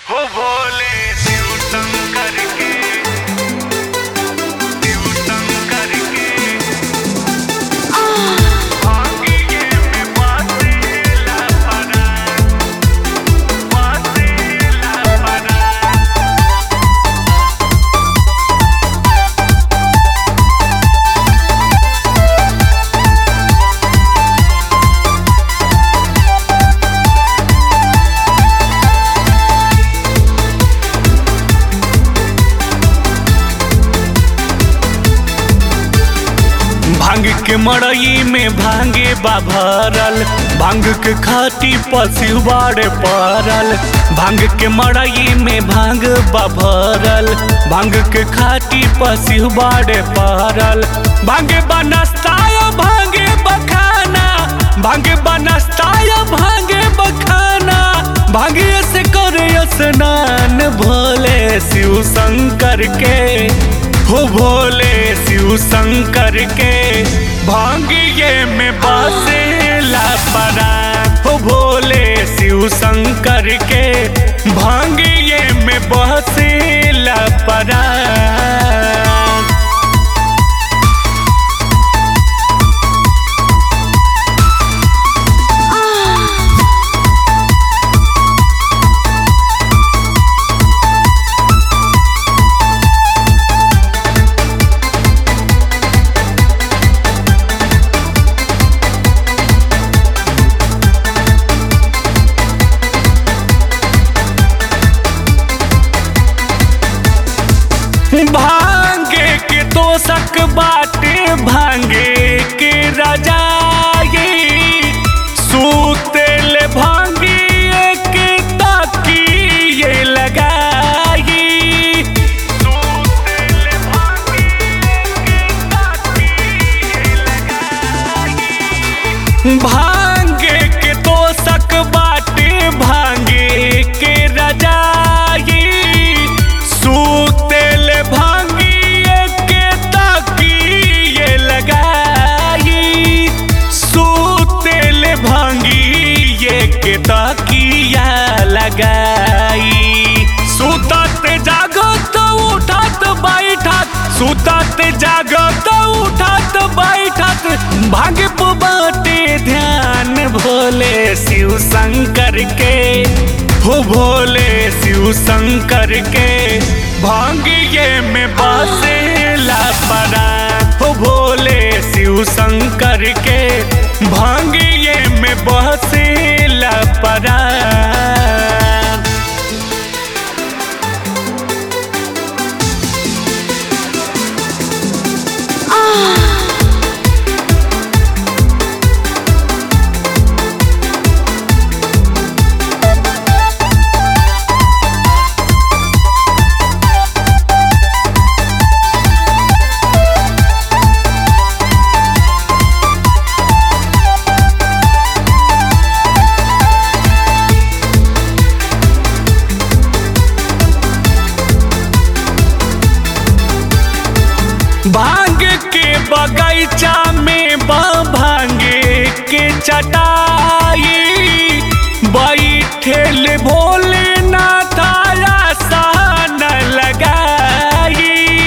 हो भोले शिव शंकर के शिव शंकर के भांगिए में बातेला पड़ा बातेला पड़ा भांग के मड़ई में भांगे बा भरल भांग के खाती पशु बाड़े पड़ल भांग के मड़ई में भांग बा भरल भांग के खाती पशु बाड़े पड़ल भांगे बा नाश्ता भांगे बखाना भांगे बा नाश्ता भांगे बखाना भांगे से करे स्नान भोले शिव शंकर के हो भोले शिव शंकर के भांगिए में बसेला पड़ा हो भोले शिव शंकर के भांगिए में बसेला पड़ा भांगे के तोषक बाटे भांगे के रजाई सूतेल भांगिए के तकिए लगाई सूतेल भांगिए के ताकिए लगाई भांगे के तोषक बाटे भांगे के रजाई सूतेल भांगिए के तकिए लगाई सूतेल भांगिए के तकिया लगाई सुतत जागत उठत बैठत सुतत जागत उठत बैठत भाग्य बाटे ध्यान भोले शिव शंकर के हो भोले शिव शंकर के भांगिए में बसेला पड़ा हो भोले शिव शंकर के भांगिए में बसेला पड़ा भांग के बगीचा में बा भांगे के चटाई बैठेल भोले नाथाया सन लगाई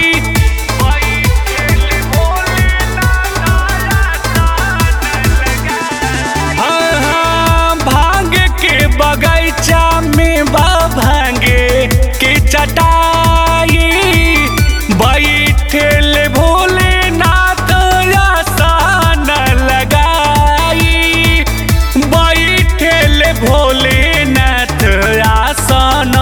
बैठेल भोले नानाया सान लगाई हाँ, हाँ, भांग के बगीचा में बा भांगे के चटाई बैठेल भोलेनाथ आसन लगाई बैठेल भोलेनाथ आसन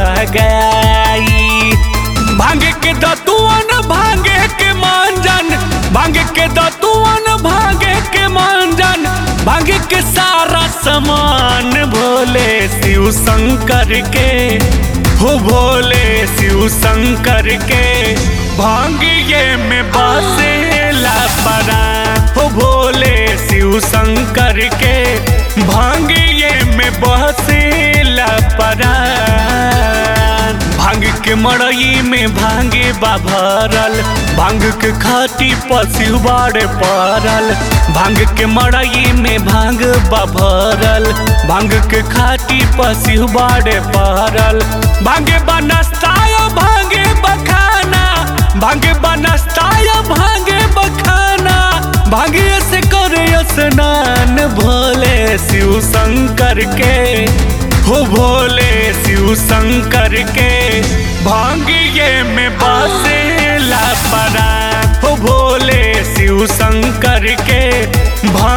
लगाई भांग के दतुअन भांगे के मांजन भांग के दतुअन भांगे के मांजन भांग के सारा सामान भोले शिव शंकर के हो भोले शिव शंकर के भांगिए में बसेला पड़ा हो भोले शिव शंकर के भांगिए में बसेला पड़ा भांग के मड़ई में भांगे बा भरल भांग के खाटी पशु बाड़े पड़ल भांग के मड़ई में भांग बा भरल भांग के खाटी पशु बाड़े पड़ल भांगे बा नाश्ता भांगे बखाना भांगे बा नाश्ता भांगे बखाना भांगे से करे स्नान भोले शिव शंकर के हो भोले शिव शंकर के भांगिए में बसे लापरा हो भोले शिव शंकर के